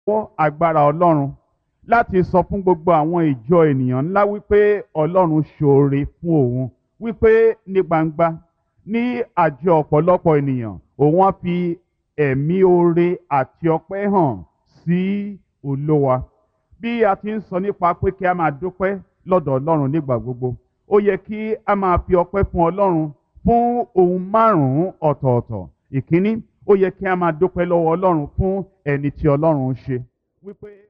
fọ́ agbára ọlọ́run láti sọ fún gbogbo àwọn ìjọ ènìyàn ńlá wípé ọlọ́run ṣoore fún òun wípé ní gbangba ní àjọ ọ̀pọ̀lọpọ̀ ènìyàn òun á fi ẹ̀mí oore àti ọpẹ́ hàn sí olówa bí a ti ń sọ nípa pé kí a máa dúpẹ́ lọ́dọ̀ ọlọ́run nígbà gbogbo ó yẹ kí a máa fi ọpẹ́ fún ọlọ́run fún ohun márùn-ún ọ̀tọ̀ọ̀tọ̀ ìkíní ó yẹ kí a máa dúpẹ́ lọ́wọ́ ọlọ́run fún ẹni tí ọlọ́run ń ṣe wípé